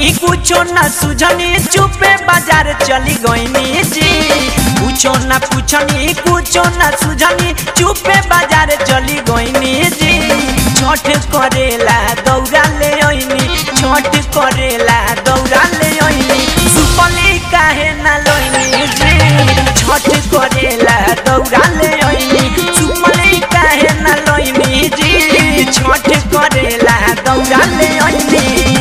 पूछनी कुछो ना सुझनी चुपे बाजार चली गईनी जी कुछो ना पूछनी कुछो ना सुझनी चुपे बाजार चली गईनी जी छठ करेला दौड़ा ले ओइनी छठ करेला दौड़ा ले ओइनी सुपली काहे ना लोइनी जी छठ करेला दौड़ा ले ओइनी सुपली काहे ना लोइनी जी छठ करेला दौड़ा ले ओइनी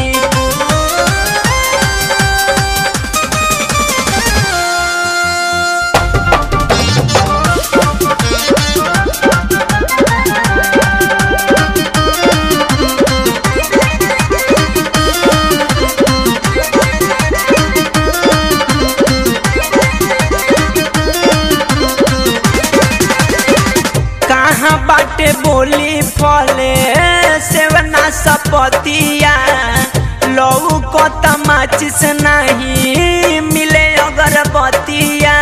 कहाँ बाटे बोली फले सेवना सपतिया लऊ को तमाचिस नहीं मिले अगरबत्तिया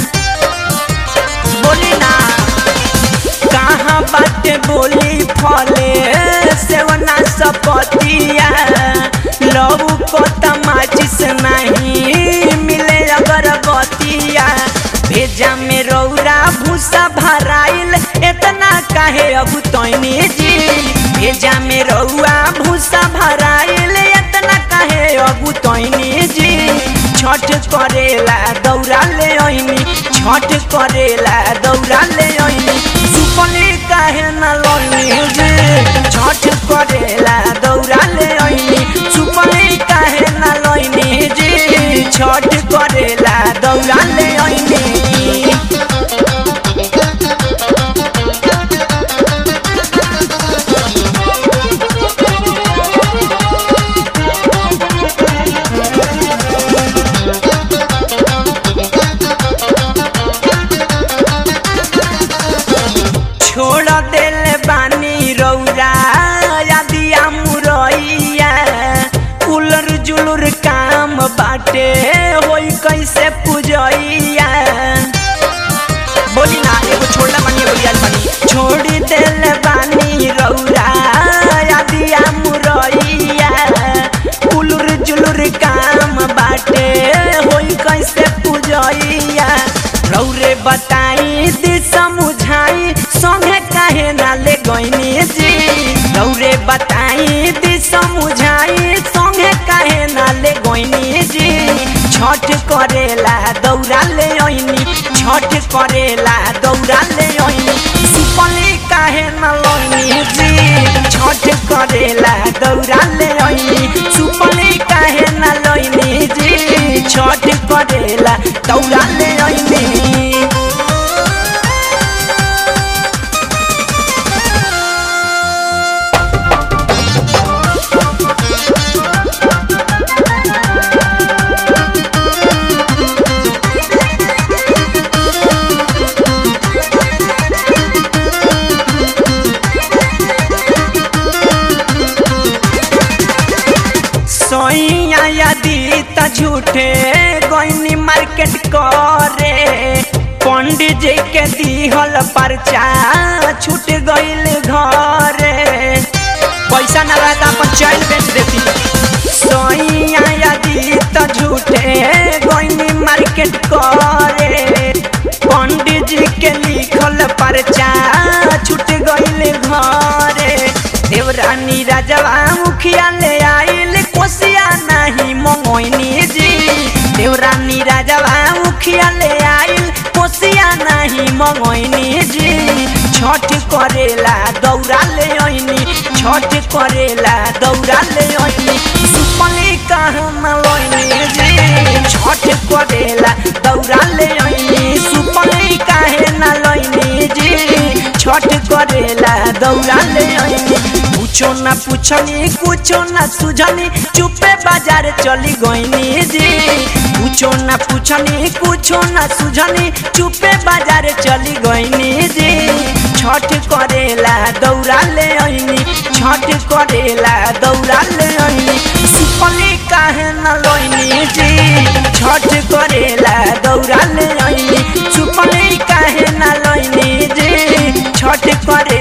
बोली ना कहाँ बाटे बोली फले सेवना सपतिया लऊ को तमाचिस नहीं मिले अगरबत्तिया भेजा में रौरा भूसा भराइल इतना काहे अब तैनी जी भेजा में रौआ भूसा भराइल इतना काहे अब तैनी जी छठ करेला दौड़ा ले ओइनी छठ करेला दौड़ा ले ओइनी सुपली काहे ना लोनी जी छठ करेला दौड़ा ले ओइनी सुपली काहे ना लोनी जी छठ करेला दौड़ा ले ओइनी छोड़ दिल बानी रौरा यादिया मुरैया उलर जुलुर काम बाटे होई कैसे पूजैया बोली ना एगो छोड़ना बानी एगो लियाल बानी छोड़ दिल बानी रौरा यादिया मुरैया उलुर जुलुर काम बाटे होई कैसे पूजैया रौरे बताई दी समझाई संगे काहे ना ले गईनी जी रौरे बताई दी समझाई संगे काहे ना ले गईनी जी छठ करेला दौड़ा ले ओइनी छठ करेला दौड़ा ले ओइनी सुपली काहे ना लोनी जी छठ करेला दौड़ा ले ओइनी सुपली काहे ना लोनी जी छठ करेला दौड़ा ले ओइनी सोइया यदि त झूठे गईनी मार्केट करे पंडित जी के दिहल पर्चा छूट गईल घरे पैसा न रहता अपन चैन बेच देती सोइया यदि त झूठे गईनी मार्केट करे पंडित जी के लिखल पर्चा छूट गईल घरे देवरानी राजवा मुखिया ले आइल कोसिया नहीं मंगोइनी जी देवरानी राजवा मुखिया ले आइल कोसिया नहीं मंगोइनी जी छठ करेला दौड़ा ले ओइनी छठ करेला दौड़ा ले ओइनी सुपली कहना लोइनी जी छठ करेला दौड़ा ले ओइनी सुपली काहे ना लोइनी जी छठ करेला दौड़ा ले ओइनी कुछो ना पूछनी कुछो ना सुझनी चुपे बाजार चली गईनी जी कुछो ना पूछनी कुछो ना सुझनी चुपे बाजार चली गईनी जी छठ करेला दौड़ा ले ओइनी छठ करेला दौड़ा ले ओइनी सुपली काहे ना लोइनी जी छठ करेला दौड़ा ले ओइनी सुपली काहे ना लोइनी जी छठ करे